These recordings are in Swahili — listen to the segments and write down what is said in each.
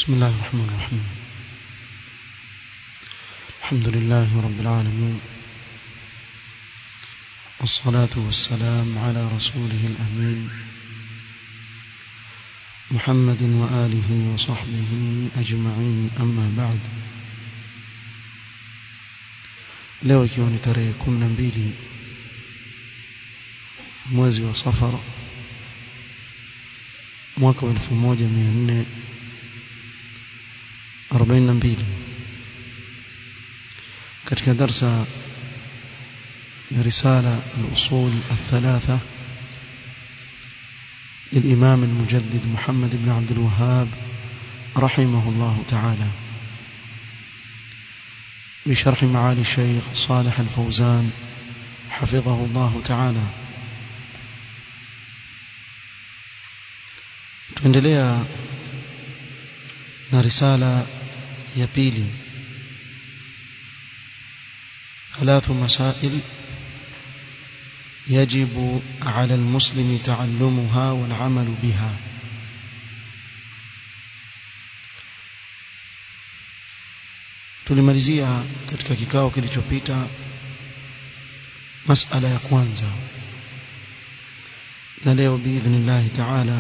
بسم الله الرحمن الرحيم الحمد لله رب العالمين والصلاة والسلام على رسوله الأمين محمد وآله وصحبه أجمعين أما بعد leo ikiwa ni tarehe kumi na mbili mwezi wa safar mwaka wa elfu moja mia nne arobaini na mbili katika darsa ya risala al-usul الثلاثة للإمام المجدد محمد بن عبد الوهاب رحمه الله تعالى بشرح معالي الشيخ صالح الفوزان حفظه الله تعالى tuendelea na risala ya pili ثلاث مسائل يجب على المسلم تعلمها والعمل بها tulimalizia katika kikao kilichopita masala ya kwanza na leo biidhnillahi taala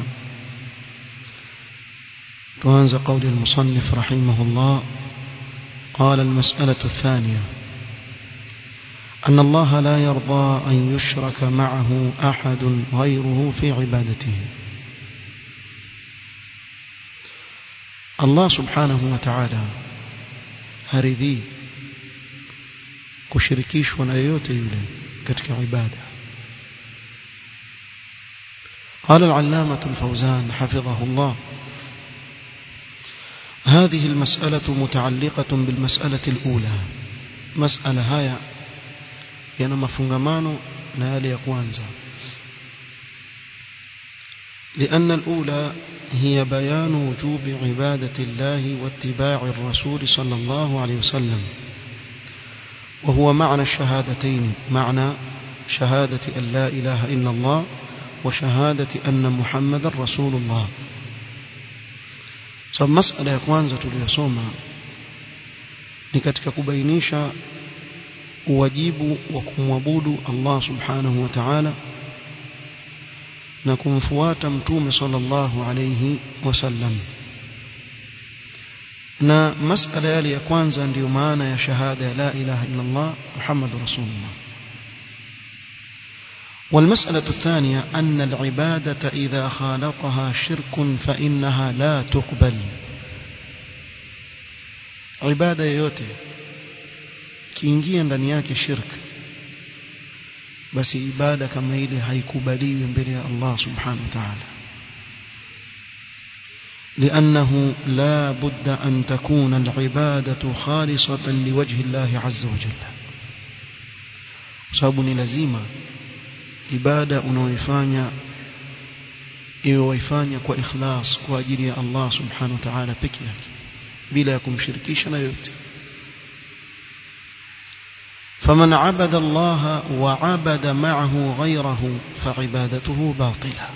tuanza قول المصنف رحمه الله قال المسألة الثانية أن الله لا يرضى أن يشرك معه أحد غيره في عبادته الله سبحانه وتعالى haridhii kushirikishwa na yoyote yule katika ibada قال العلامة الفوزان حفظه الله هذه المسألة متعلقة بالمسألة الأولى مسألة هاي yana mafungamano na yale ya kwanza لأن الأولى هي بيان وجوب عبادة الله واتباع الرسول صلى الله عليه وسلم وهو معنى الشهادتين معنى شهادة أن لا إله إلا الله وشهادة أن محمد رسول الله so masala ya kwanza tuliyosoma ni katika kubainisha uwajibu wa kumwabudu Allah subhanahu wa ta'ala na kumfuata mtume sallallahu alayhi wasallam na masala yale ya kwanza ndiyo maana ya shahada ya la ilaha illa Allah Muhammad rasulullah والمسألة الثانية أن العبادة إذا خالطها شرك فإنها لا تقبل عبادة yote kiingia ndani yake shirk basi ibada kama ile haikubaliwi mbele ya Allah subhanahu wa ta'ala لأنه لا بد أن تكون العبادة خالصة لوجه الله عز وجل sababu ni lazima ibada unaoifanya iwe waifanya kwa ikhlas kwa ajili ya Allah subhanahu wa ta'ala peke yake bila ya kumshirikisha na yote فمن عبد الله وعبد معه غيره فعبادته باطلة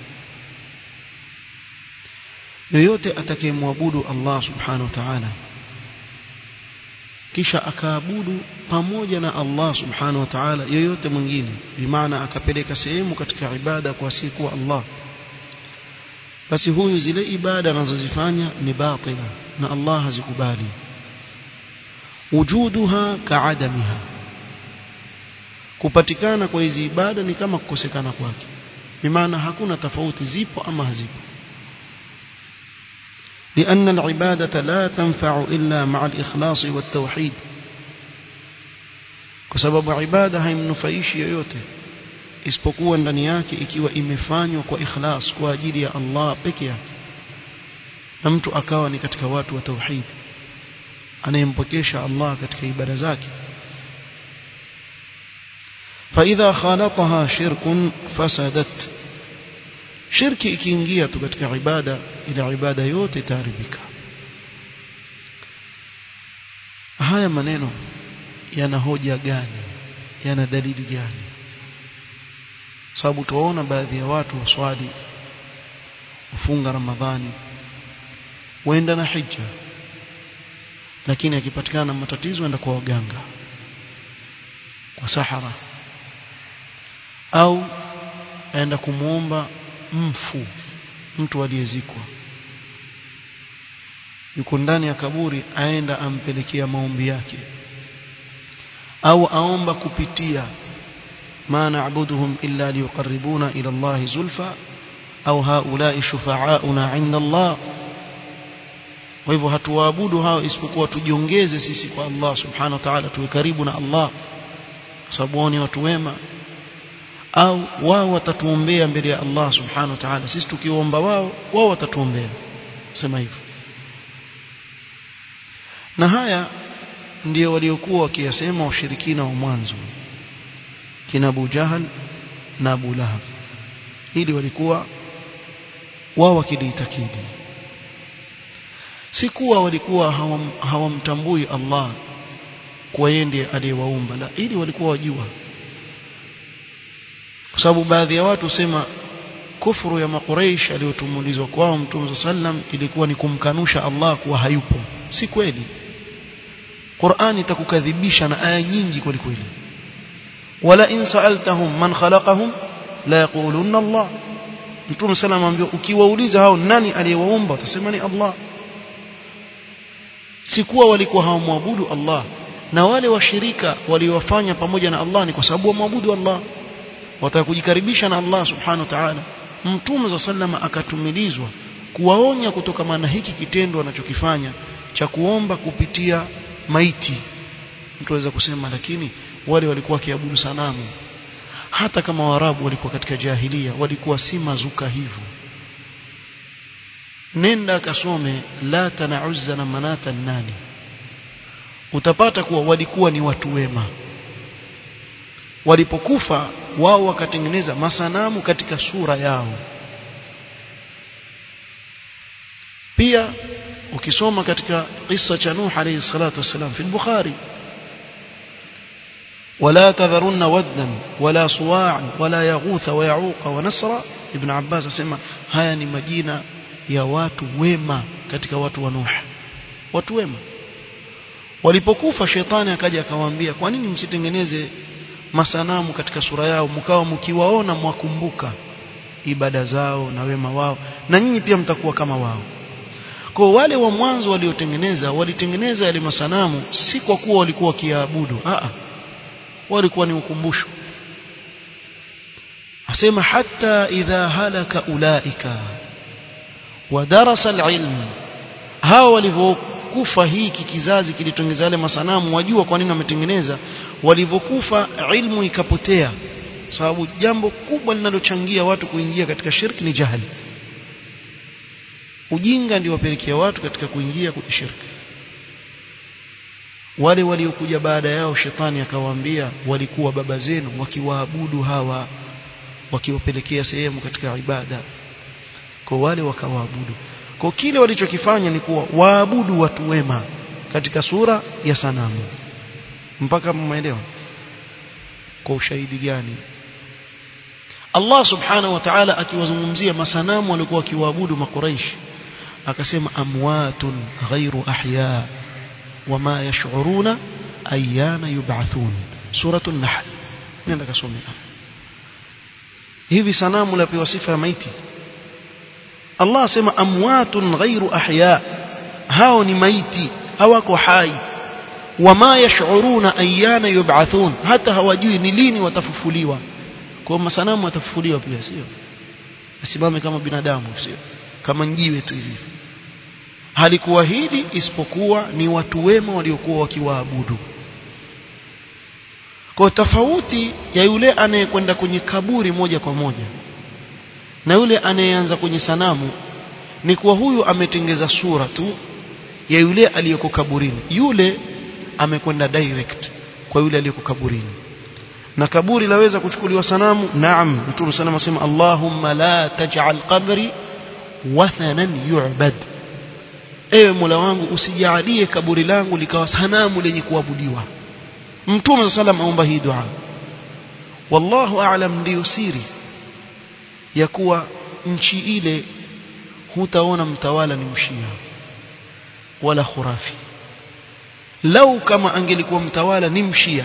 yoyote atakayemwabudu Allah subhanahu wa ta'ala kisha akaabudu pamoja na Allah subhanahu wa ta'ala yoyote mwingine bimaana akapeleka sehemu katika ibada kwa siku Allah basi huyu zile ibada anazozifanya ni batila na Allah hazikubali wujuduha kaadamiha kupatikana kwa hizi ibada ni kama kukosekana kwake bimaana hakuna tofauti zipo ama hazipo لأن العبادة لا تنفع إلا مع الإخلاص والتوحيد بسبب عبادة haimnufaishi yoyote isipokuwa ndani yake ikiwa imefanywa kwa ikhlas kwa ajili ya Allah peke yake na mtu akawa ni katika watu wa tauhid anayempokesha Allah katika ibada zake فإذا خالطها شرك فسدت shirki ikiingia tu katika ibada ile ibada yote itaharibika haya maneno yana hoja gani yana dalili gani sababu tuwaona baadhi ya watu waswali wafunga ramadhani waenda na hija lakini akipatikana na matatizo aenda kwa waganga kwa sahara au aenda kumwomba mfu mtu aliyezikwa yuko ndani ya kaburi aenda ampelekea maombi yake au aomba kupitia ma na'buduhum illa liyuqarribuna ila Allah zulfa au haula'i shufa'auna 'inda Allah kwa hivyo hatuwaabudu hao isipokuwa tujiongeze sisi kwa Allah subhanahu wa ta'ala tuwe karibu na Allah kwa sababu wao ni watu wema au wao watatuombea mbele ya Allah subhanahu wa ta'ala sisi tukiomba wao wao watatuombea sema hivyo na haya ndio waliokuwa wakiyasema washirikina wa mwanzo kina Abu Jahal na Abu Lahab ili walikuwa wao wakiliitakidi si kuwa walikuwa hawam, hawamtambui Allah kwa yeye ndiye aliyewaumba la ili walikuwa wajua kwa sababu baadhi ya watu sema kufuru ya makuraish aliyotumulizwa kwao mtume sallam ilikuwa ni kumkanusha Allah kuwa hayupo si kweli Qur'an itakukadhibisha na aya nyingi kweli kweli wala in sa'altahum man khalaqahum la yaqulunna Allah mtume sallam amwambia ukiwauliza hao nani aliyewaumba utasema ni Allah si kuwa walikuwa hawamwabudu Allah na wale washirika waliowafanya pamoja na Allah ni kwa sababu wamwabudu Allah wataka kujikaribisha na Allah subhanahu wa ta'ala mtume za sallama akatumilizwa kuwaonya kutokana na hiki kitendo anachokifanya cha kuomba kupitia maiti mtu aweza kusema lakini wale walikuwa kiabudu sanamu hata kama warabu walikuwa katika jahilia walikuwa si mazuka hivyo nenda kasome lata na uzza na manata nani utapata kuwa walikuwa ni watu wema walipokufa wao wakatengeneza masanamu katika sura yao pia ukisoma katika kisa cha Nuh alayhi salatu wasalam fi al-Bukhari ولا تذرن ودا ولا صواعا ولا يغوث ويعوق ونسرا ابن عباس asema haya ni majina ya watu wema katika watu wa Nuh watu wema walipokufa shetani akaja akawaambia kwa nini msitengeneze masanamu katika sura yao mkawa mkiwaona mwakumbuka ibada zao na wema wao na nyinyi pia mtakuwa kama wao kwa wale wa mwanzo waliotengeneza walitengeneza yale masanamu si kwa kuwa walikuwa wakiabudu a walikuwa ni ukumbusho asema hata idha halaka ulaika wadarasa alilm hao walivyokufa hiki kizazi kilitengeza yale masanamu wajua kwa nini wametengeneza walivyokufa ilmu ikapotea sababu jambo kubwa linalochangia watu kuingia katika shirki ni jahili ujinga ndio wapelekea watu katika kuingia kwenye shirki wale waliokuja baada yao shetani akawaambia walikuwa baba zenu wakiwaabudu hawa wakiwapelekea sehemu katika ibada kwa wale wakawaabudu kwa kile walichokifanya ni kuwa waabudu watu wema katika sura ya sanamu mpaka mmeelewa kwa ushahidi gani Allah subhanahu wa ta'ala akiwazungumzia masanamu walikuwa wakiwaabudu makuraish akasema amwatun ghairu ahya wama yash'uruna ayyana yub'athun suratul nahl nenda kasome hivi sanamu lapewa sifa ya maiti Allah asema amwatun ghairu ahya hao ni maiti hawako hai wama yash'uruna ayyana yub'athun hata hawajui ni lini watafufuliwa kwa masanamu watafufuliwa pia sio asimame kama binadamu sio kama njiwe tu hivi halikuahidi isipokuwa ni watu wema waliokuwa wakiwaabudu kwa tofauti ya yule anayekwenda kwenye kaburi moja kwa moja na yule anayeanza kwenye sanamu ni kuwa huyu ametengeza sura tu ya yule aliyeko kaburini yule amekwenda direct kwa yule aliyeko kaburini na kaburi laweza kuchukuliwa sanamu naam mtume sana asema Allahumma la taj'al qabri wathanan yu'bad ewe Mola wangu usijalie kaburi langu likawa sanamu lenye kuabudiwa mtume sallam aomba hii dua wallahu a'lam ndio siri ya kuwa nchi ile hutaona mtawala ni mshia wala khurafi lau kama angelikuwa mtawala ni mshia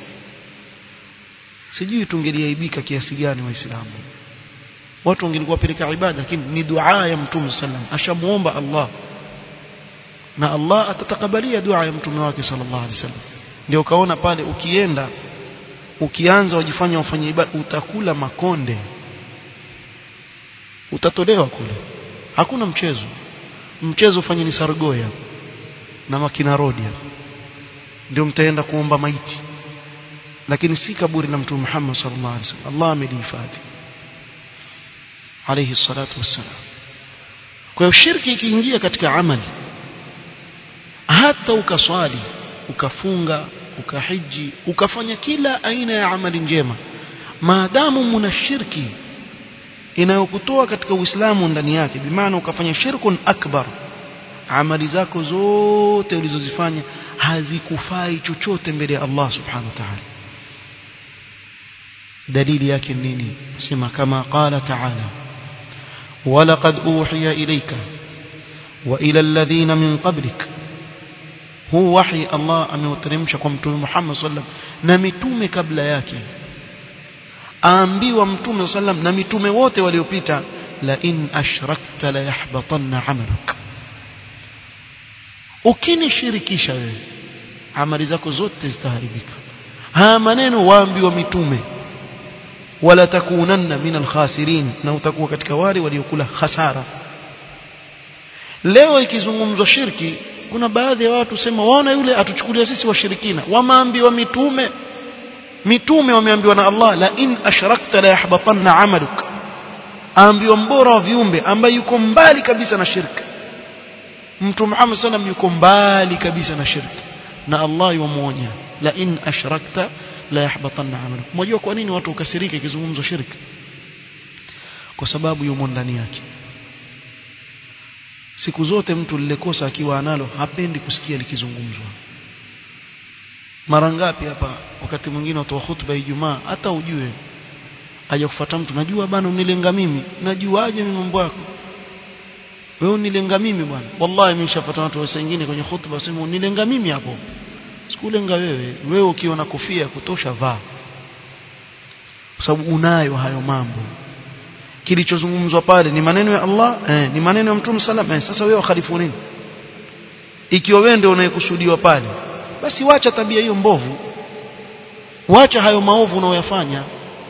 sijui tungeliaibika kiasi gani waislamu watu wangelikuwa peleka ibada lakini ni dua ya mtume sallam ashamuomba Allah na Allah atatakabalia dua ya mtume wake sallallahu alaihi wasallam ndio kaona pale ukienda ukianza wajifanya wafanye ibada utakula makonde utatolewa kule hakuna mchezo mchezo ufanye ni sargoya na makina rodi ndio mtaenda kuomba maiti lakini si kaburi la mtume Muhammad sallallahu alaihi wasallam Allah amelihifadhi alayhi salatu wassalam kwa hiyo shirki ikiingia katika amali hata ukaswali ukafunga ukahiji ukafanya kila aina ya amali njema maadamu muna shirki inayokutoa katika Uislamu ndani yake bimaana ukafanya shirkun akbar amali zako zote ulizozifanya hazikufai chochote mbele ya Allah subhanahu wa ta'ala dalili yake nini sema kama qala ta'ala ولقد أوحي إليك وإلى الذين من قبلك هو وحي الله أمeuteremsha kwa mtume Muhammad sallam na mitume kabla yake aambiwa mtume sallam na mitume wote waliopita la in ashrakta la yahbatanna amaluk ukinishirikisha wewe amali zako zote zitaharibika haya maneno waambiwa mitume wala takunanna min alkhasirin na utakuwa katika wale waliokula hasara leo ikizungumzwa shirki kuna baadhi ya watu sema waona yule atuchukulia sisi washirikina wameambiwa mitume mitume wameambiwa na Allah la in ashrakta la yahbatanna amaluk aambiwa mbora wa viumbe ambaye yuko mbali kabisa na shirki mtu Muhammad sallam yuko mbali kabisa na shirki na Allah yuamuonya la in ashrakta la yahbatanna amaluk mnajua kwa nini watu ukasirika ikizungumzwa shirki kwa sababu yumo ndani yake siku zote mtu lilekosa akiwa analo hapendi kusikia likizungumzwa mara ngapi hapa wakati mwingine watu wa hutuba Ijumaa hata ujue aje kufuata mtu najua bana unilenga mimi najuaje mimi mambo yako wewe unilenga mimi bwana wallahi mimi nishafuata watu wengine kwenye hutuba wasema unilenga mimi hapo sikulenga wewe wewe ukiona kofia kutosha vaa kwa sababu unayo hayo mambo kilichozungumzwa pale ni maneno ya Allah eh, ni maneno ya Mtume sallam eh, sasa wewe khalifu nini ikiwa wewe ndio unayekusudiwa pale basi wacha tabia hiyo mbovu wacha hayo maovu unayoyafanya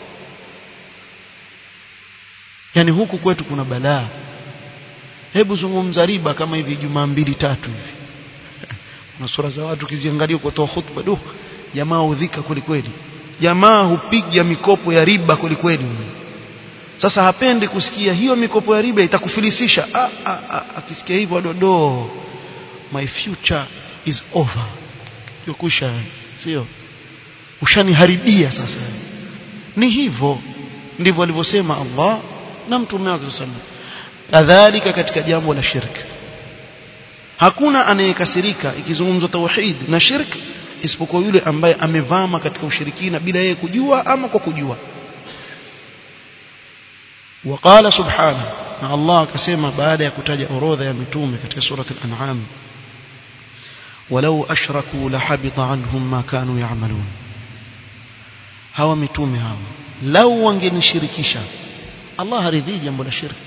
yani huku kwetu kuna balaa hebu zungumza riba kama hivi jumaa mbili tatu hivi na sura za watu kiziangalia kutoa hutuba duh jamaa udhika kweli kweli jamaa hupiga mikopo ya riba kweli kweli sasa hapendi kusikia hiyo mikopo ya riba itakufilisisha ah, ah, ah, akisikia hivyo dodo my future is over yokusha sio ushaniharibia sasa ni hivyo ndivyo alivyosema Allah na mtume wake sallallahu kadhalika katika jambo la shirki hakuna anayekasirika ikizungumzwa tauhid na shirk isipokuwa yule ambaye amevama katika ushirikina bila yeye kujua ama kwa kujua وقال سبحانه na Allah akasema baada ya kutaja orodha ya mitume katika sura al-an'am walau ashraku lahabita anhum ma kanu ya'malun hawa mitume hawa lau wangenishirikisha Allah haridhi jambo la shirki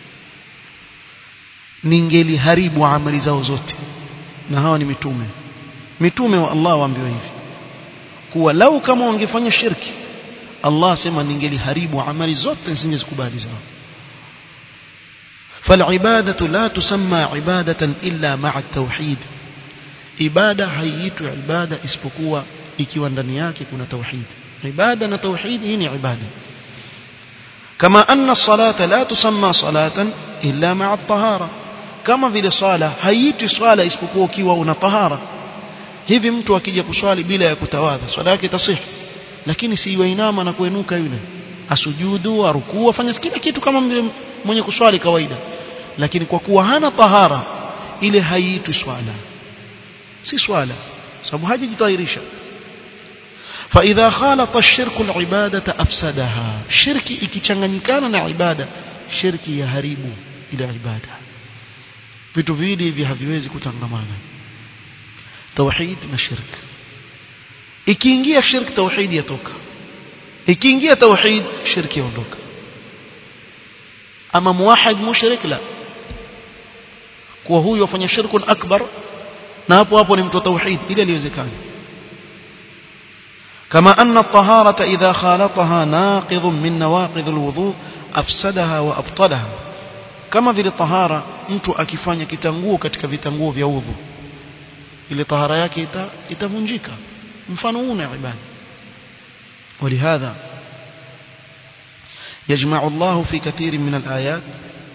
ningeliharibu amali zao zote na hawa ni mitume mitume wa Allah waambiwa hivi kuwa lau kama wangefanya shirki Allah asema ningeliharibu amali zote nisingezikubali zao فالعبادة لا تسمى عبادة إلا مع التوحيد ibada haiitwi ibada isipokuwa ikiwa ndani yake kuna tauhid ibada na tauhid hii ni ibada kama anna salata la tusamma salatan illa ma'a at-tahara kama vile swala haiitwi swala isipokuwa ukiwa una tahara hivi mtu akija kuswali bila ya kutawadha swala yake tasih lakini si yuinama na kuenuka yule asujudu arukuu afanya kila kitu kama mwenye kuswali kawaida lakini kwa kuwa hana tahara ile haiitwi swala si swala sababu hajajitahirisha فإذا خالط الشرك العبادة أفسدها شركي ikichanganyikana na ibada shirki yaharibu ile ibada vitu viwili hivi haviwezi kutangamana tauhid na shirk ikiingia shirk tauhid yatoka ikiingia tauhid shirki yaondoka ama muwahid mushrik la kwa huyu afanya shirkun akbar na hapo hapo ni mtu wa tauhid ile aliwezekana كما أن الطهارة إذا خالطها ناقض من نواقض الوضوء أفسدها وأبطلها كما vile tahara mtu akifanya kitanguo katika vitanguo vya udhu ile tahara yake ita, itavunjika mfano huu na ibada ولهذا يجمع الله في كثير من الآيات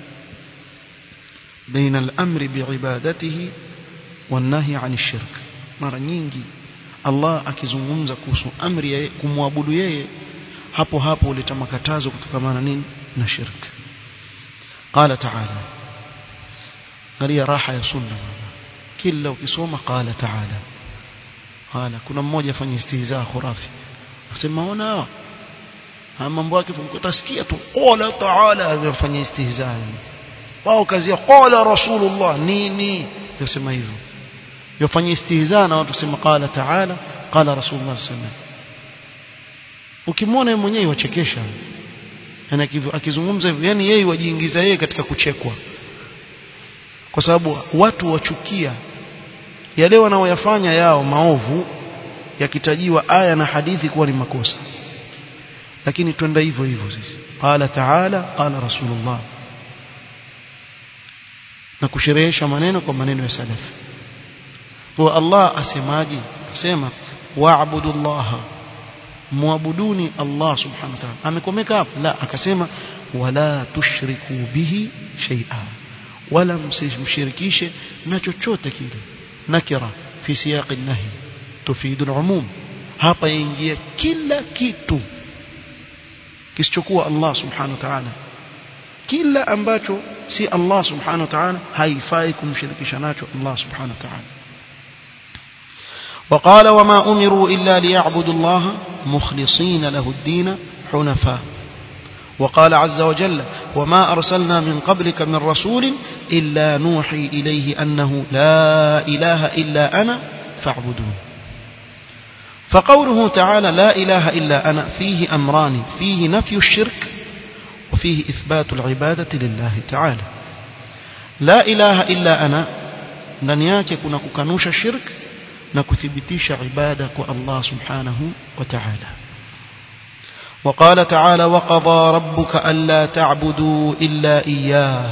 بين الأمر بعبادته والنهي عن الشرك مرة nyingi Allah akizungumza kuhusu amri ya kumwabudu yeye hapo hapo huleta makatazo kutokamana nini na shirk qala ta'ala angalia raha ya sunna kila ukisoma qala ta'ala qala kuna mmoja afanya istihzaa khurafi asema ona hawa mambo yake utasikia tu qala ta'ala anafanya istihzaa wao kazi ya qala rasulullah nini yasema hivyo yafanya istihzaa na watu kusema qala ta'ala qala rasulullah sallallahu ukimwona yeye mwenyewe wachekesha yani akizungumza hivyo yani yeye wajiingiza yeye katika kuchekwa kwa sababu watu wachukia yale wanaoyafanya yao maovu yakitajiwa aya na hadithi kuwa ni makosa lakini twenda hivyo hivyo sisi qala ta'ala qala rasulullah na kusherehesha maneno kwa maneno ya salafi kwa Allah asemaje asema wa'budu Allah muabuduni Allah subhanahu wa ta'ala amekomeka hapo la akasema wala tushriku bihi shay'a wala msimshirikishe na chochote kile nakira fi siyaq an-nahy tufidu al-umum hapa yaingia kila kitu kisichokuwa Allah subhanahu wa ta'ala kila ambacho si Allah subhanahu wa ta'ala haifai kumshirikisha nacho Allah subhanahu wa ta'ala وقال وما أمروا إلا ليعبدوا الله مخلصين له الدين حنفاء وقال عز وجل وما أرسلنا من قبلك من رسول إلا نوحي إليه أنه لا إله إلا أنا فاعبدون فقوله تعالى لا إله إلا أنا فيه أمران فيه نفي الشرك وفيه إثبات العبادة لله تعالى لا إله إلا أنا لن يكن كنوش الشرك na kuthibitisha ibada kwa Allah subhanahu wa ta'ala وقال تعالى وقضى ربك ألا تعبدوا إلا إياه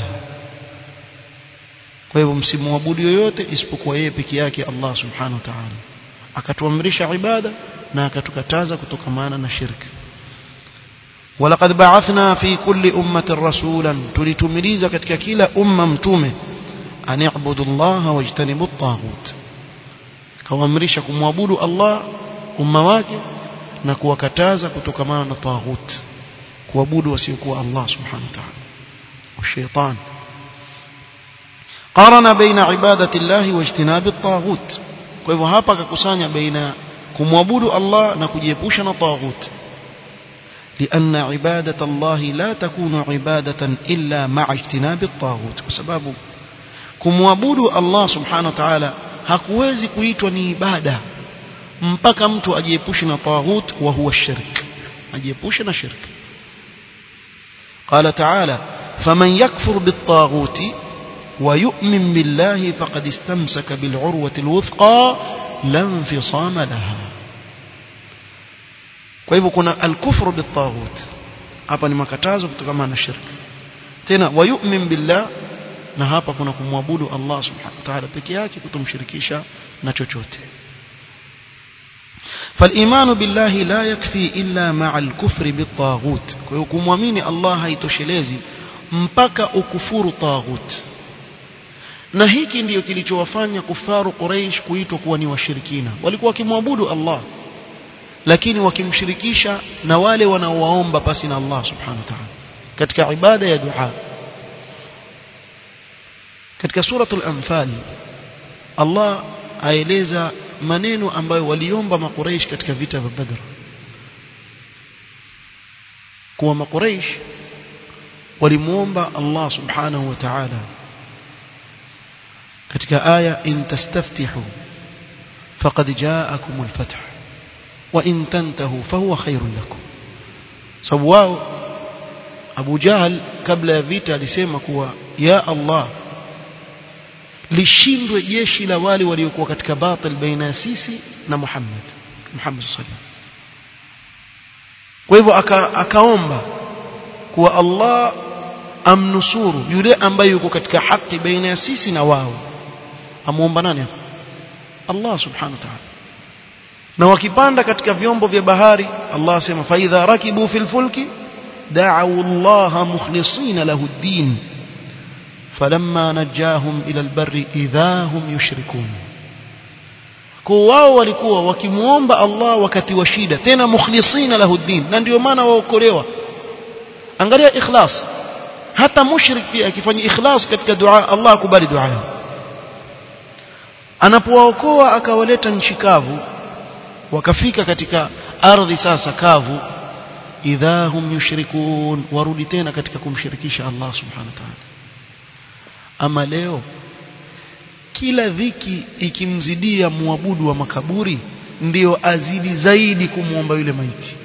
kwa hivyo msimwabudu yoyote isipokuwa yeye peke yake Allah subhanahu wa ta'ala akatuamrisha ibada na akatukataza kutokamana na shirki ولقد بعثنا في كل أمة رسولا tulitumiliza katika kila umma mtume an i'budu Allah wajtanibu at-taghut kawaamrisha kumwabudu Allah umma wake na kuwakataza kutokamana na taghut kuabudu wasiokuwa Allah subhanahu wa ta'ala والشيطان قارن بين عبادة الله واجتناب الطاغوت kwa hivyo hapa akakusanya baina kumwabudu Allah na kujiepusha na taghut لأن عبادة الله لا تكون عبادة إلا مع اجتناب الطاغوت بسبب kumwabudu Allah subhanahu wa ta'ala hakuwezi kuitwa ni ibada mpaka mtu ajiepushe na taghut wa huwa shirk ajiepushe na shirk قال تعالى فمن يكفر بالطاغوت ويؤمن بالله فقد استمسك بالعروة الوثقى لا انفصام لها kwa hivyo kuna alkufru bitaghut hapa ni makatazo kutokana na shirk tena wayu'min billah na hapa kuna kumwabudu Allah subhanahu wa ta'ala peke yake kutomshirikisha na chochote فالإيمان بالله لا يكفي إلا مع الكفر بالطاغوت kumwamini Allah haitoshelezi mpaka ukufuru taghut na hiki ndiyo kilichowafanya kufaru Quraysh kuitwa kuwa ni washirikina walikuwa wakimwabudu Allah lakini wakimshirikisha na wale wanaowaomba pasi na Allah subhanahu wa ta'ala katika ibada ya dua katika suratul anfal Allah aeleza maneno ambayo waliomba makuraish katika vita vya Badr kuwa makuraish walimuomba Allah subhanahu wa ta'ala katika aya in tastaftihu faqad ja'akum al-fath wa in tantahu fahuwa khairun lakum sababu wao Abu Jahl kabla ya vita alisema kuwa ya Allah lishindwe jeshi la wale waliokuwa katika batil baina ya sisi na Muhammad Muhammad sallallahu kwa hivyo aka, akaomba kuwa Allah amnusuru yule ambaye yuko katika haki baina ya sisi na wao amuomba nani hapo Allah subhanahu wa ta'ala na wakipanda katika vyombo vya bahari Allah asema fa idha rakibu fil fulki da'u Allah mukhlisina lahu ad-din falamma najahum ila al-barri idha hum yushrikun kwa wao walikuwa wakimuomba Allah wakati wa shida tena mukhlisina lahu ad-din na ndio maana waokolewa angalia ikhlas hata mushrik pia akifanya ikhlas katika dua Allah akubali dua yao anapowaokoa akawaleta nchi kavu wakafika katika ardhi sasa kavu idha hum yushrikun warudi tena katika kumshirikisha Allah subhanahu wa ta'ala ama leo kila dhiki ikimzidia muabudu wa makaburi ndiyo azidi zaidi kumwomba yule maiti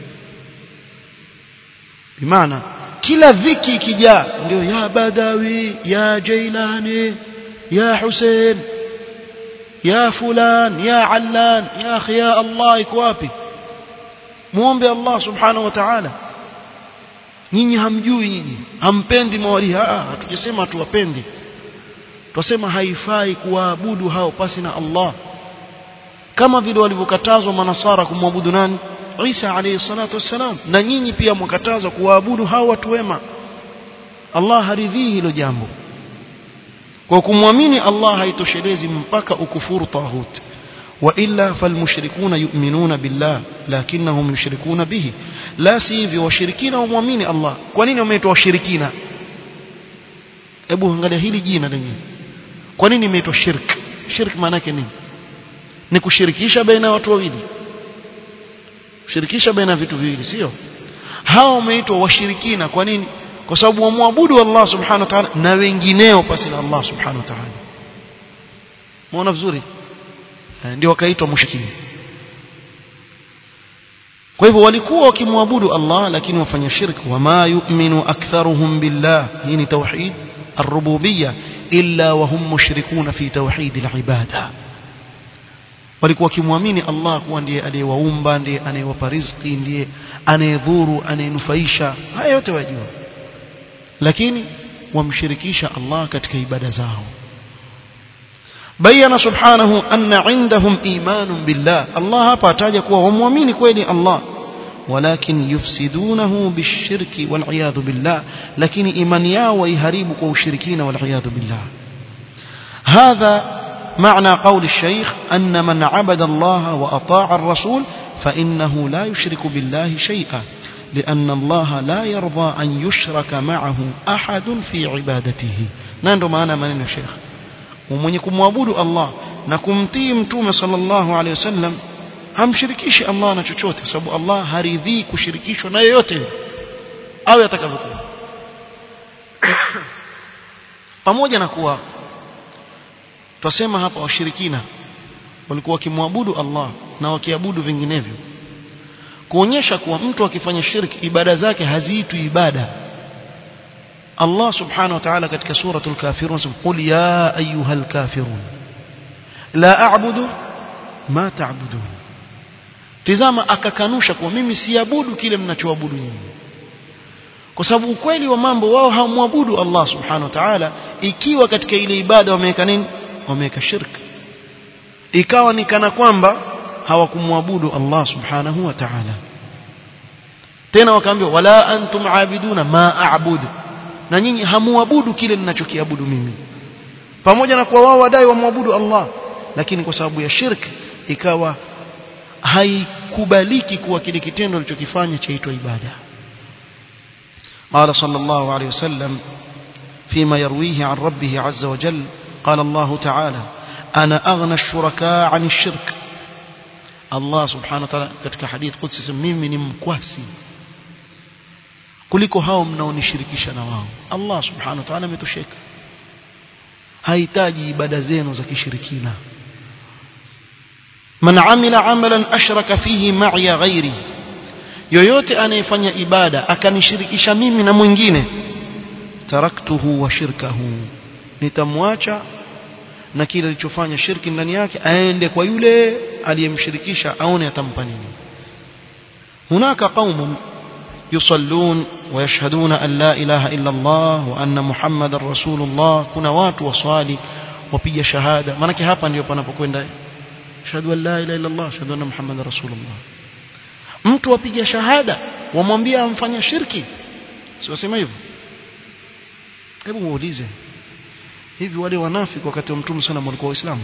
bimaana kila dhiki ikijaa ndio ya badawi ya jailani ya hussein ya fulan ya allan ya akhi ya allah iko wapi muombe allah subhanahu wa ta'ala nyinyi hamjui nyinyi hampendi mawali hatujasema tuwapendi twasema haifai kuwaabudu hao pasi na Allah kama vile walivyokatazwa manasara kumwabudu nani Isa alayhi salatu wassalam na nyinyi pia mwakatazwa kuwaabudu hao watu wema Allah haridhii hilo jambo kwa kumwamini Allah haitoshelezi mpaka ukufuru tahut wa illa falmushrikuna yu'minuna billah lakinnahum yushrikuna bihi la si hivyo washirikina wamwamini Allah kwa nini wameitwa washirikina hebu angalia hili jina lenyewe kwa nini imeitwa shirk shirk maana yake nini ni kushirikisha baina ya watu wawili kushirikisha baina ya vitu viwili sio hao wameitwa washirikina kwa nini kwa sababu wamwabudu Allah subhanahu wa ta'ala na wengineo pasi na Allah subhanahu wa ta'ala muona vizuri ndio wakaitwa mushrikini kwa hivyo walikuwa wakimwabudu Allah lakini wafanya shirk wama yu'minu aktharuhum billah hii ni tauhid الربوبية إلا وهم مشركون في توحيد العبادة walikuwa wakimwamini Allah kuwa ndiye aliyewaumba ndiye anayewapa riziki ndiye anayedhuru anayenufaisha haya yote wajua lakini wamshirikisha Allah katika ibada zao bayana subhanahu anna indahum imanun billah Allah hapa ataja kuwa wamwamini kweli Allah ولكن يفسدونه بالشرك والعياذ بالله لكن إيمان ياو ويهريبك وشركين والعياذ بالله هذا معنى قول الشيخ أن من عبد الله وأطاع الرسول فإنه لا يشرك بالله شيئا لأن الله لا يرضى أن يشرك معه أحد في عبادته نندو معنا من الشيخ ومن يكون معبود الله نكم تيم صلى الله عليه وسلم hamshirikishi Allah na chochote sababu Allah haridhii kushirikishwa na yeyote au atakavyokuwa pamoja na kuwa twasema hapa washirikina walikuwa wakimwabudu Allah na wakiabudu vinginevyo kuonyesha kuwa mtu akifanya shirki ibada zake haziitwi ibada Allah subhanahu wa ta'ala katika suratul kafirun anasema qul ya ayyuhal kafirun la a'budu ma ta'budun tizama akakanusha kuwa mimi siabudu kile mnachoabudu nyinyi kwa sababu ukweli wa mambo wao hawamwabudu Allah subhanahu wa ta'ala ikiwa katika ile ibada wameweka nini wameweka shirk ikawa ni kana kwamba hawakumwabudu Allah subhanahu wa ta'ala tena wakaambiwa wala antum aabiduna ma a'budu na nyinyi hamuabudu kile ninachokiabudu mimi pamoja na kuwa wao wadai wamwabudu Allah lakini kwa sababu ya shirk ikawa haikubaliki kuwa kile kitendo alichokifanya chaitwa ibada قال صلى الله عليه وسلم فيما يرويه عن ربه عز وجل قال الله تعالى أنا أغنى الشركاء عن الشرك الله سبحانه وتعالى katika hadith qudsi mimi ni mkwasi kuliko hao mnaonishirikisha na wao Allah subhanahu wa ta'ala ametosheka hahitaji ibada zenu za kishirikina man amila amalan ashraka fihi ma'iya ghairi yoyote anayefanya ibada akanishirikisha mimi na mwingine taraktuhu wa shirkahu nitamwacha na kile alichofanya shirki ndani yake aende kwa yule aliyemshirikisha aone atampa nini hunaka qaumun yusallun ويشهدون أن لا إله إلا الله وأن محمد رسول الله كنا watu waswali wapiga shahada maana hapa ndio panapokwenda shahadu an la ilaha illa Allah shahadu anna Muhammadar rasulullah mtu apiga shahada wamwambia amfanya shirki si wasema hivyo hebu muulize hivi wale wanafiki wakati wa mtume sana walikuwa waislamu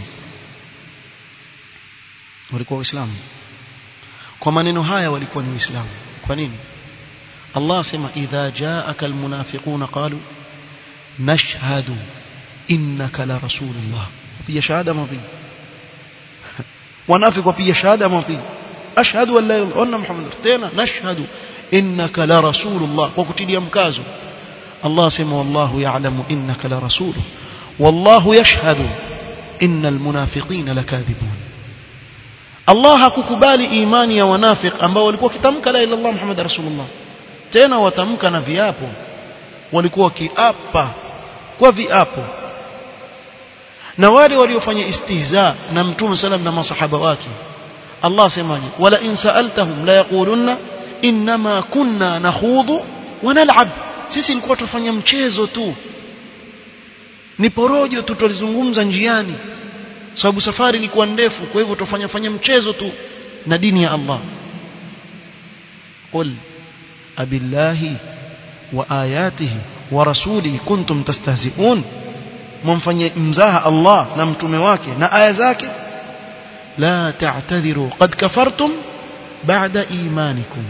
walikuwa waislamu kwa maneno haya walikuwa ni waislamu kwa nini Allah sema idha jaaka almunafiquna qalu nashhadu innaka la rasulullah wapiga shahada mapiga wanafiki wapiga shahada mapiga ashhadu an la ilaha illa muhammad tena nashhadu innaka la rasulullah kwa kutilia mkazo Allah sema wallahu ya'lamu innaka la rasuluhu wallahu yashhadu innal munafiqina lakadhibun Allah hakukubali imani ya wanafik ambao walikuwa kitamka la ilaha illallah muhammad rasulullah tena watamka na viapo walikuwa wakiapa kwa viapo na wale waliofanya istihza na mtume salam na masahaba wake Allah asemaje wala in sa'altahum la yaqulunna inma kunna nakhudhu wa nal'ab sisi ilikuwa tufanya mchezo tu ni porojo tu tulizungumza njiani sababu safari ilikuwa ndefu kwa hivyo tufanya fanya mchezo tu na dini ya Allah qul abillahi wa ayatihi wa rasulihi kuntum tastahzi'un mumfanye mzaha Allah na mtume wake na aya zake la ta'tadhiru qad kafartum ba'da imanikum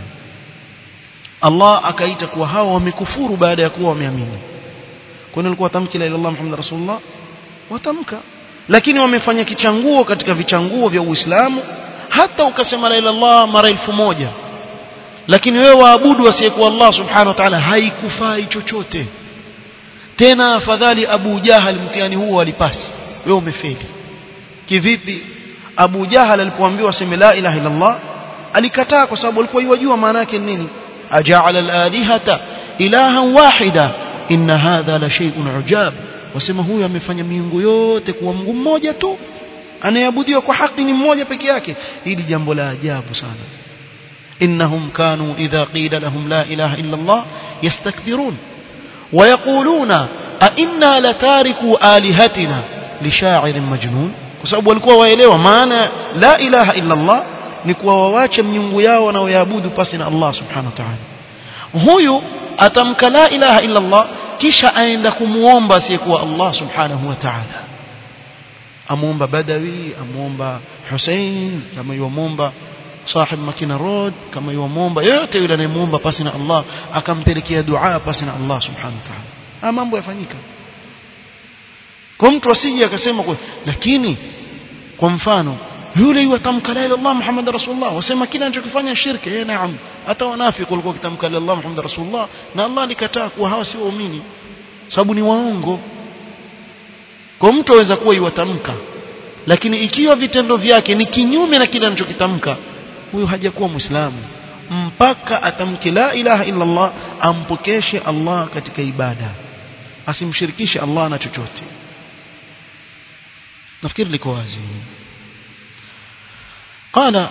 Allah akaita kuwa hao wamekufuru baada ya kuwa wameamini kwani walikuwa tamki la ilaha illallah muhammad rasulullah watamka lakini wamefanya kichanguo katika vichanguo vya Uislamu hata ukasema la ilaha illallah mara elfu moja lakini wewe waabudu asiyekuwa Allah subhanahu wa ta'ala haikufai chochote tena afadhali Abu Jahal mtihani huo alipasi wewe umefeli kivipi Abu Jahal alipoambiwa sema la ilaha illa Allah alikataa kwa sababu alikuwa yajua maana yake nini aja'ala al-alihata ilahan wahida inna hadha la shay'un ujab wasema huyu amefanya miungu yote kuwa Mungu mmoja tu anayeabudiwa kwa haki ni mmoja peke yake hili jambo la ajabu sana إنهم كانوا إذا قيل لهم لا إله إلا الله يستكبرون ويقولون أئنا لتاركوا آلهتنا لشاعر مجنون كسبب walikuwa waelewa maana la ilaha illa Allah ni kuwa wawache miungu yao wanaoyaabudu pasi na Allah subhanahu wa ta'ala huyu atamka la ilaha illa Allah kisha aenda kumuomba asiyekuwa Allah subhanahu wa ta'ala amuomba Badawi amuomba Hussein kama yuomba sahib Makina Road kama yuomba yote yule anayemuomba pasi na Allah akampelekea dua pasi na Allah subhanahu wa ta'ala haya mambo yafanyika kwa mtu asije akasema kwa lakini kwa mfano yule yutamka la ilaha illallah Muhammad rasulullah wasema kile anachokifanya shirki eh naam hata wanafiki walikuwa kitamka la ilaha Muhammad rasulullah na Allah alikataa kuwa hawa si waumini sababu ni waongo kwa mtu aweza kuwa yutamka lakini ikiwa vitendo vyake ni kinyume na kile anachokitamka huyo hajakuwa muislamu mpaka atamke la ilaha illa Allah ampokeshe Allah katika ibada asimshirikishe Allah na chochote nafikiri liko wazi قال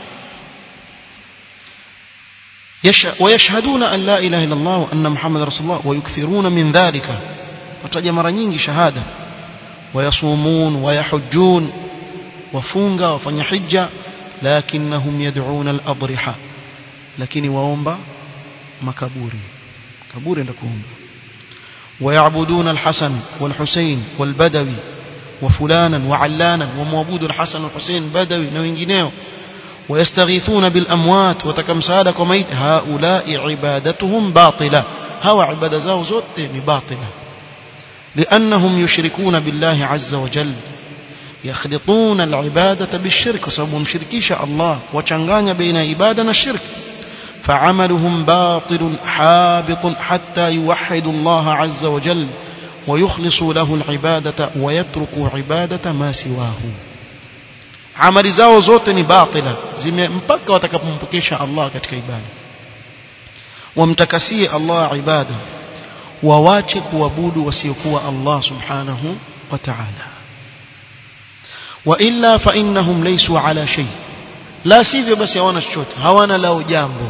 ويشهدون أن لا إله إلا الله وأن محمد رسول الله ويكثرون من ذلك وتجا mara nyingi shahada ويصومون ويحجون وفunga wafanya hija lakinnahum yad'una al-adriha lakini waomba makaburi kaburi ndio kuomba ويعبدون الحسن والحسين والبدوي وفلانا وعلانا ومعبود الحسن والحسين بدوي na wengineo ويستغيثون بالاموات وتكمساده كميت هؤلاء عبادتهم باطله هو عباده zao zote ni batila لانهم يشركون بالله عز وجل يخلطون العبادة بالشرك وسبب مشركيش الله وچanganya بين عبادة والشرك فعملهم باطل حابط حتى يوحدوا الله عز وجل ويخلصوا له العبادة ويتركوا عبادة ما سواه amali zao zote ni batila zime mpaka watakapompokesha Allah katika ibada wamtakasie Allah ibada wawache kuabudu wasiokuwa Allah subhanahu wa ta'ala wa illa fa innahum laysu ala shay la sivyo basi hawana chochote hawana lao jambo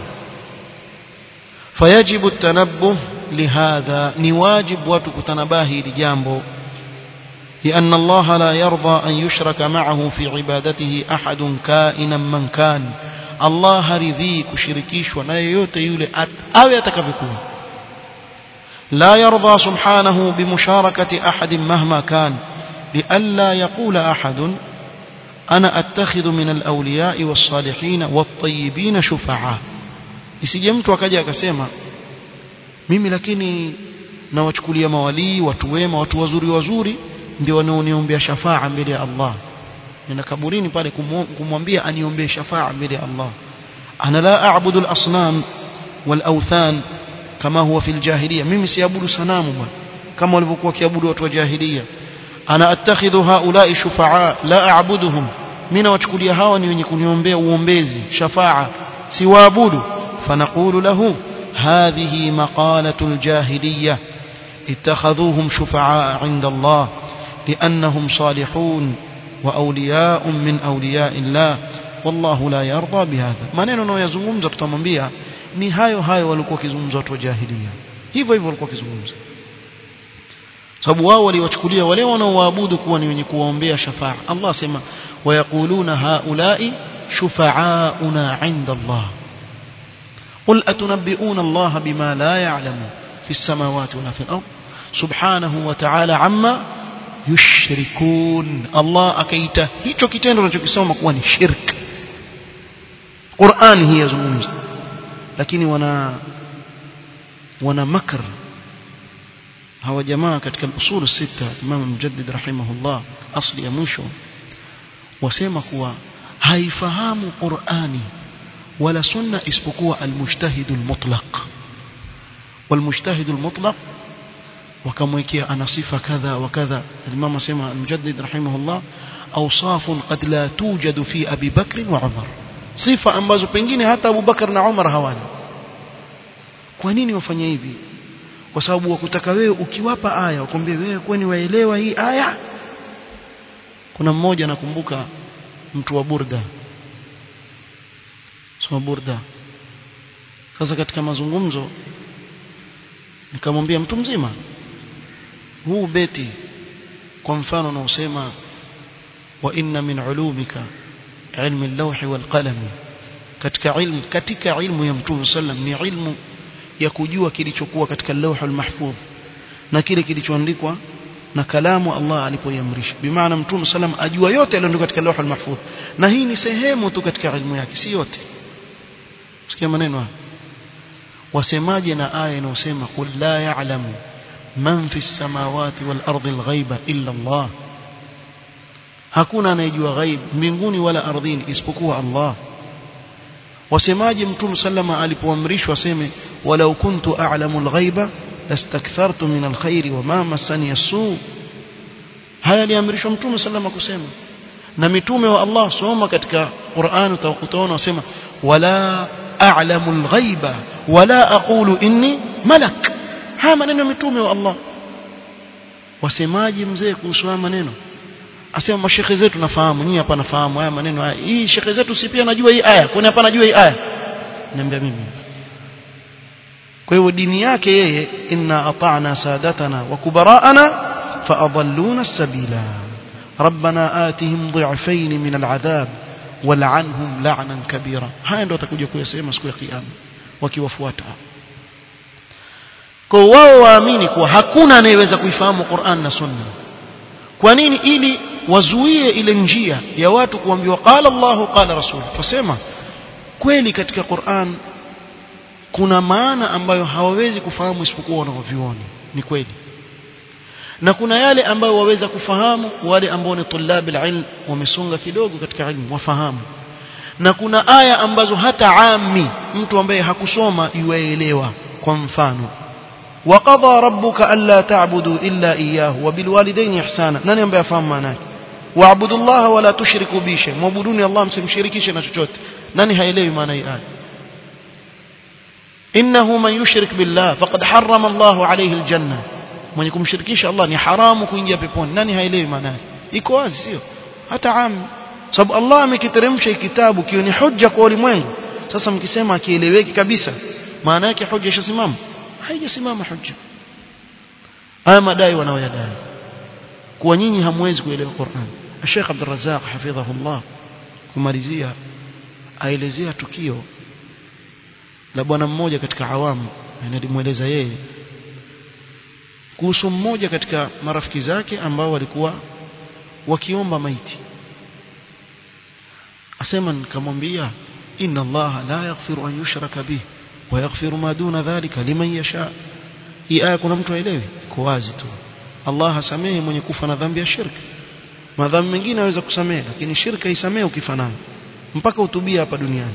fayajibu at-tanabbuh lihadha ni wajibu watu kutanabahi hili jambo لأن الله لا يرضى أن يشرك معه في عبادته أحد كائنا من كان الله رضي كشركيش ونايوت يولي أو يتكفكون لا يرضى سبحانه بمشاركة أحد مهما كان لئلا يقول أحد أنا أتخذ من الأولياء والصالحين والطيبين شفعاء isije mtu akaja akasema mimi lakini nawachukulia mawalii watu wema watu wazuri wazuri ndio wanaoniombea shafaa mbele ya Allah nina kaburini pale kumwambia aniombee shafaa mbele ya Allah ana la a'budu al-asnam wal-awthan kama huwa fil jahiliya mimi siabudu sanamu bwana kama walivyokuwa kiabudu watu wa jahiliya ana attakhidhu haula'i shufaa la a'buduhum mimi nawachukulia hawa ni wenye kuniombea uombezi shafaa siwaabudu fanaqulu lahu hadhihi maqalatu al-jahiliyya اتخذوهم شفعاء عند الله لأنهم صالحون وأولياء من أولياء الله والله لا يرضى بهذا maneno anayozungumza tutamwambia ni hayo hayo walikuwa kizungumza watu wa jahiliya hivyo hivyo walikuwa kizungumza sababu wao waliwachukulia wale wanaoabudu kuwa ni wenye kuwaombea shafaa Allah sema wayaquluna haulai shufa'auna 'inda Allah قل أتنبئون الله بما لا يعلم في السماوات ولا في الأرض سبحانه وتعالى عما yushrikun Allah akaita hicho kitendo tunachokisoma kuwa ni shirk Qur'an hii yazungumza lakini wana wana makr hawa jamaa katika usul sita Imam Mujaddid rahimahullah asli ya mwisho wasema kuwa haifahamu Qur'ani wala sunna isipokuwa almujtahid almutlaq والمجتهد المطلق wakamwekea ana sifa kadha wa kadha Imam asema Mujaddid rahimahullah awsaf qad la tujadu fi Abi Bakr wa Umar sifa ambazo pengine hata Abu Bakar na Umar hawana kwa nini wafanya hivi kwa sababu wakutaka wewe ukiwapa aya wakwambie wewe kwani waelewa hii aya kuna mmoja nakumbuka mtu wa Burda soma Burda sasa katika mazungumzo nikamwambia mtu mzima huu beti kwa mfano unaosema wa inna min ulumika ilmi al-lawhi wal qalam katika ilmu katika ilmu ya mtume sallam ni ilmu ya kujua kilichokuwa katika lawh al-mahfudh na kile kilichoandikwa na kalamu Allah alipoiamrisha bimaana mtume sallam ajua yote yaliyoandikwa katika lawh al-mahfudh na hii ni sehemu tu katika ilmu yake si yote sikia maneno haya wasemaje na aya inayosema qul la ya'lamu man fi samawati wal ardi al-ghaiba illa Allah hakuna anayejua ghaib mbinguni wala ardhini isipokuwa Allah wasemaje mtume sallama alipoamrishwa aseme walau kuntu a'lamu al-ghaiba lastakthartu min al-khair wa ma massani as-su haya aliamrishwa mtume sallama kusema na mitume wa Allah soma katika Qur'an utaona wasema wala a'lamu al-ghaiba wala aqulu inni malak haya maneno mitume wa Allah wasemaji mzee kuhusu haya maneno asema mashekhe zetu nafahamu nyinyi hapa nafahamu haya maneno haya hii shekhe zetu si pia najua hii aya kwani hapa najua hii aya niambia mimi kwa hiyo dini yake yeye inna ata'na sadatana wa kubara'ana fa adalluna as-sabila ربنا آتهم ضعفين من العذاب wal'anhum la'nan kabira haya ndio atakuja kuyasema siku ya kiyama wakiwafuata kwa wao waamini kuwa hakuna anayeweza kuifahamu Qur'an na Sunna kwa nini ili wazuie ile njia ya watu kuambiwa qala Allahu qala Rasul tusema kweli katika Qur'an kuna maana ambayo hawawezi kufahamu isipokuwa wanaoviona ni kweli na kuna yale ambayo waweza kufahamu wale ambao ni tulabil ilm wamesonga kidogo katika ilmu wafahamu na kuna aya ambazo hata ami mtu ambaye hakusoma yuaelewa kwa mfano وقضى ربك ألا تعبدوا إلا إياه وبالوالدين إحسانا nani ambaye afahamu maana yake waabudu Allah wala tushriku bi shay mwabuduni Allah msimshirikishe na chochote nani haelewi maana hii aya innahu man yushrik billah faqad harrama Allah alayhi aljanna mwenye kumshirikisha Allah ni haramu kuingia peponi nani haelewi maana yake iko wazi sio hata ami sababu Allah amekiteremsha kitabu kio ni hujja kwa ulimwengu sasa mkisema akieleweki kabisa maana yake hujja ishasimama haijasimama hujja haya madai wanaoyadai kuwa nyinyi hamwezi kuelewa Qur'an Sheikh Abdul Razzaq hafidhahullah kumalizia aelezea tukio la bwana mmoja katika awamu analimueleza yeye kuhusu mmoja katika marafiki zake ambao walikuwa wakiomba maiti asema nikamwambia inna Allah la yaghfiru an yushraka bih wa yaghfiru ma duna dhalika liman yasha hii aya kuna mtu aelewi iko wazi tu Allah hasamehe mwenye kufa na dhambi ya shirki madhambi mengine aweza kusamehe lakini shirka isamehe ukifa nayo mpaka utubia hapa duniani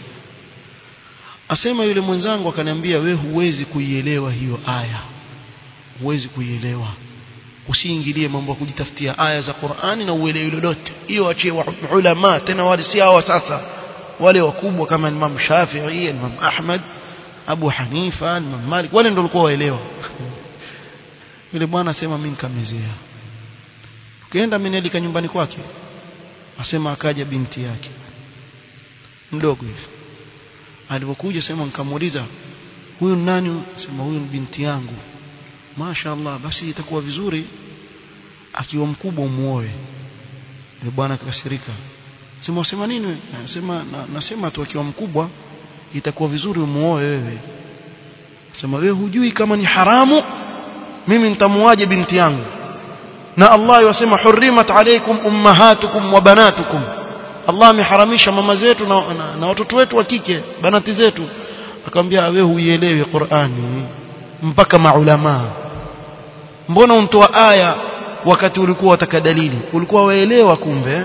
asema yule mwenzangu akaniambia we huwezi kuielewa hiyo aya huwezi kuielewa usiingilie mambo ya kujitafutia aya za Qur'ani na uelewe lolote hiyo achie ulama tena wale si hawa sasa wale wakubwa kama Imam Shafi'i Imam Ahmad Abu Hanifa Imam Malik wale ndio walikuwa waelewa yule bwana asema mimi nikamezea ukienda amenelika nyumbani kwake asema akaja binti yake mdogo hivi alipokuja sema nikamuuliza huyu nani sema huyu ni binti yangu mashaallah basi itakuwa vizuri akiwa mkubwa umuoe yule bwana akakasirika sema usema nini nasema na, nasema tu akiwa mkubwa itakuwa vizuri umuoe wewe sema wewe hujui kama ni haramu mimi nitamuaje binti yangu na Allah yasema hurrimat alaykum ummahatukum wa banatukum Allah ameharamisha mama zetu na, na, na watoto wetu wa kike banati zetu akamwambia wewe huielewi Qur'ani mpaka maulama mbona untoa aya wakati ulikuwa wataka dalili ulikuwa waelewa kumbe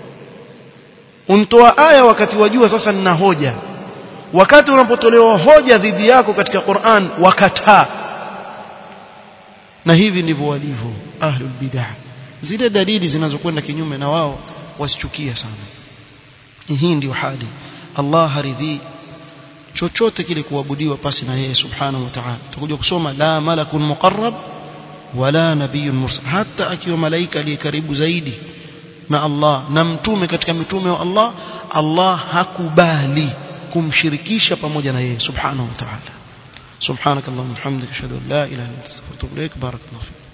untoa aya wakati wajua sasa nina hoja wakati unapotolewa hoja dhidi yako katika Qur'an wakataa na hivi ndivyo walivyo ahlul bid'ah zile dalili zinazokwenda kinyume na wao wasichukia sana hii ndio hali Allah haridhi chochote kile kuabudiwa pasi na yeye subhanahu wa ta'ala tutakuja kusoma la malakun muqarrab wala nabiyyun mursal hata akiwa malaika aliye karibu zaidi na Allah na mtume katika mitume wa Allah Allah hakubali kumshirikisha pamoja na yeye subhanahu wa ta'ala subhanakallahumma hamdika ashhadu an la ilaha illa anta astaghfiruka wa atubu ilaik barakallahu